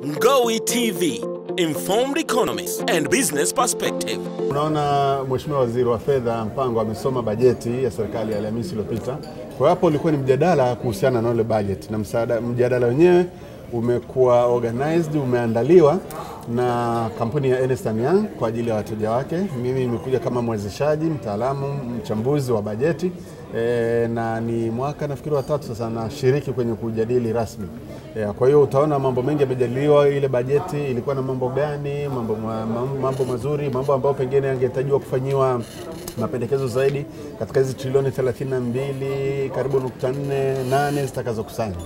Ngowi TV, informed economists and business perspective. Unaona, Mheshimiwa Waziri wa Fedha Mpango amesoma bajeti ya serikali ya Alhamisi iliyopita. Kwa hiyo hapo ulikuwa ni mjadala kuhusiana na ile bajeti na msaada. Mjadala wenyewe umekuwa organized, umeandaliwa na kampuni ya Ernst Young kwa ajili ya wateja wake. Mimi nimekuja kama mwezeshaji, mtaalamu, mchambuzi wa bajeti e, na ni mwaka nafikiri watatu sasa nashiriki kwenye kujadili rasmi e, kwa hiyo utaona mambo mengi yamejadiliwa. Ile bajeti ilikuwa na mambo gani, mambo, ma- ma- mambo mazuri, mambo ambayo pengine yangehitajiwa kufanyiwa mapendekezo zaidi katika hizi trilioni 32 karibu nukta nne nane zitakazokusanywa.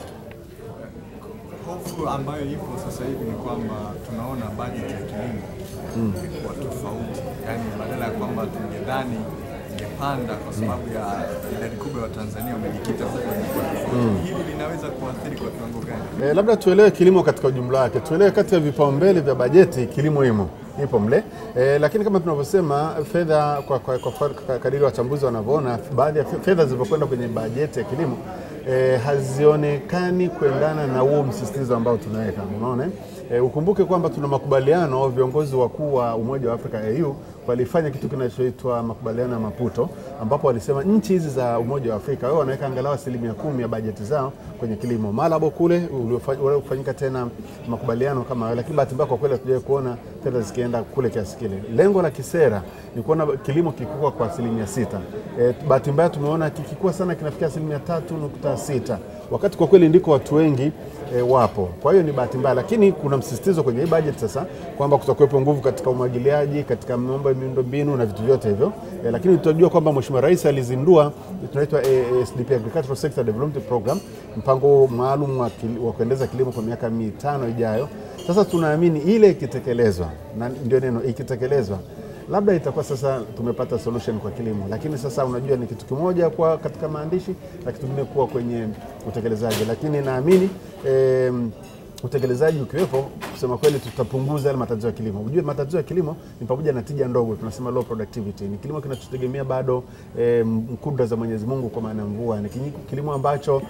Hofu ambayo ipo sasa hivi ni kwamba tunaona bajeti ya kilimo imekuwa tofauti, yaani badala ya kwamba tungedhani ingepanda kwa sababu ya idadi kubwa ya Watanzania wamejikita huko, imekuwa tofauti. Hili linaweza kuathiri kwa kiwango gani? E, labda tuelewe kilimo katika ujumla wake, tuelewe kati ya vipaumbele vya bajeti kilimo imo ipo mle e, lakini kama tunavyosema fedha kwa, kwa, kwa, kwa kadiri wachambuzi wanavyoona, baadhi ya fedha zilivyokwenda kwenye bajeti ya kilimo e, hazionekani kuendana na huo msisitizo ambao tunaweka. Unaona e, ukumbuke kwamba tuna makubaliano, viongozi wakuu wa Umoja wa Afrika AU walifanya kitu kinachoitwa makubaliano ya Maputo, ambapo walisema nchi hizi za Umoja wa Afrika wao wanaweka angalau asilimia kumi ya bajeti zao kwenye kilimo. Malabo kule uliofanyika tena makubaliano kama hayo, lakini bahati mbaya kwa kweli hatujawahi kuona fedha zikienda kule kiasi kile. Lengo la kisera ni kuona kilimo kikikua kwa asilimia sita. E, bahati mbaya tumeona kikikua sana kinafikia asilimia tatu nukta sita wakati kwa kweli ndiko watu wengi e, wapo. Kwa hiyo ni bahati mbaya, lakini kuna msisitizo kwenye hii bajeti sasa kwamba kutakuwepo nguvu katika umwagiliaji, katika mambo ya miundombinu na vitu vyote hivyo e, lakini tutajua kwamba Mheshimiwa Rais alizindua tunaitwa e, SDP Agricultural Sector Development Program, mpango maalum wa, kil- wa kuendeleza kilimo kwa miaka mitano ijayo. Sasa tunaamini ile ikitekelezwa, na ndio neno ikitekelezwa labda itakuwa sasa tumepata solution kwa kilimo, lakini sasa unajua ni kitu kimoja kwa katika maandishi na kitu kingine kuwa kwenye utekelezaji, lakini naamini em, utekelezaji ukiwepo, kusema kweli, tutapunguza yale matatizo ya kilimo. Ujue matatizo ya kilimo ni pamoja na tija ndogo, tunasema low productivity. Ni kilimo kinachotegemea bado em, kudra za Mwenyezi Mungu kwa maana ya mvua. Ni kinyi- kilimo ambacho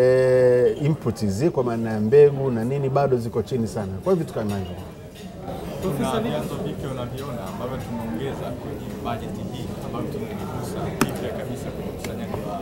e, inputs hizi kwa maana ya mbegu na nini bado ziko chini sana. Kwa hiyo vitu kama hivyo Kuna vyanzo vipya unaviona ambavyo tumeongeza kwenye bajeti hii ambavyo tunavigusa vipya kabisa kwenye ukusanyaji wa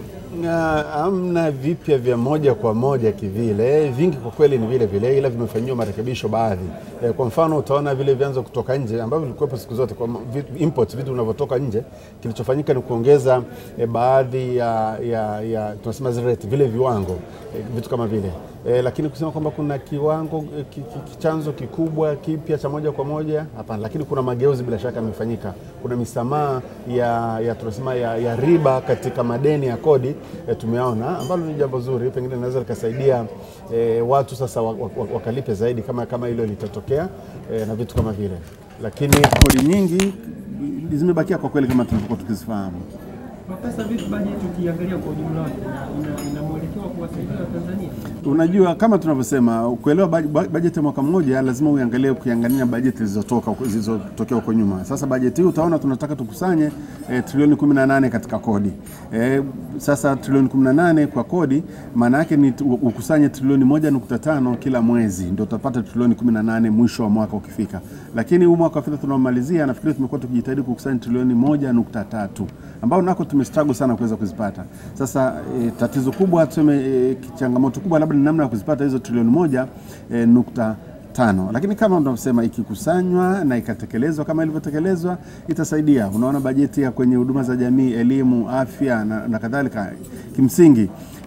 Na hamna vipya vya moja kwa moja kivile, vingi kwa kweli ni vile vile, ila vimefanyiwa marekebisho baadhi. E, kwa mfano utaona vile vyanzo kutoka nje ambavyo vilikuwepo siku zote kwa vi- import, vitu vinavyotoka nje, kilichofanyika ni kuongeza e, baadhi ya, ya, ya tunasema zile rate, vile viwango e, vitu kama vile e, lakini kusema kwamba kuna kiwango e, ki, ki, ki, chanzo kikubwa kipya cha moja kwa moja hapana, lakini kuna mageuzi bila shaka yamefanyika. Kuna misamaha ya, ya tunasema ya, ya riba katika madeni ya kodi e, tumeona ambalo ni jambo zuri, pengine linaweza likasaidia e, watu sasa wa- wa- wa- wakalipe zaidi kama, kama hilo litatokea e, na vitu kama vile, lakini kodi nyingi zimebakia kwa kweli kama tulivyokuwa tukizifahamu. Profesa, vipi bajeti ukiangalia kwa ujumla wake ina, ina, ina mwelekeo wa kuwasaidia Watanzania? Unajua, kama tunavyosema, kuelewa baj- baj- bajeti ya mwaka mmoja lazima uangalie ukiangalia bajeti zilizotoka huko- zilizotokea huko nyuma. Sasa bajeti hii utaona tunataka tukusanye eh, trilioni 18 katika kodi eh, sasa trilioni 18 kwa kodi maana yake ni tu- ukusanye trilioni 1.5 kila mwezi, ndio utapata trilioni 18 mwisho wa mwaka ukifika. Lakini huu mwaka wa fedha tunaomalizia, nafikiri tumekuwa tukijitahidi kukusanya trilioni 1.3 ambao nako tumestruggle sana kuweza kuzipata. Sasa e, tatizo kubwa tuseme, e, changamoto kubwa labda ni namna ya kuzipata hizo trilioni moja e, nukta tano, lakini kama tunavyosema ikikusanywa na ikatekelezwa kama ilivyotekelezwa itasaidia. Unaona bajeti ya kwenye huduma za jamii, elimu, afya na, na kadhalika, kimsingi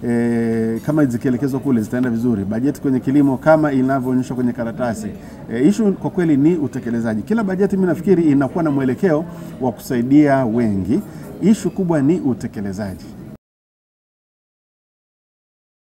e, kama zikielekezwa kule zitaenda vizuri. Bajeti kwenye kilimo kama inavyoonyeshwa kwenye karatasi e, ishu kwa kweli ni utekelezaji. Kila bajeti mimi nafikiri inakuwa na mwelekeo wa kusaidia wengi, ishu kubwa ni utekelezaji.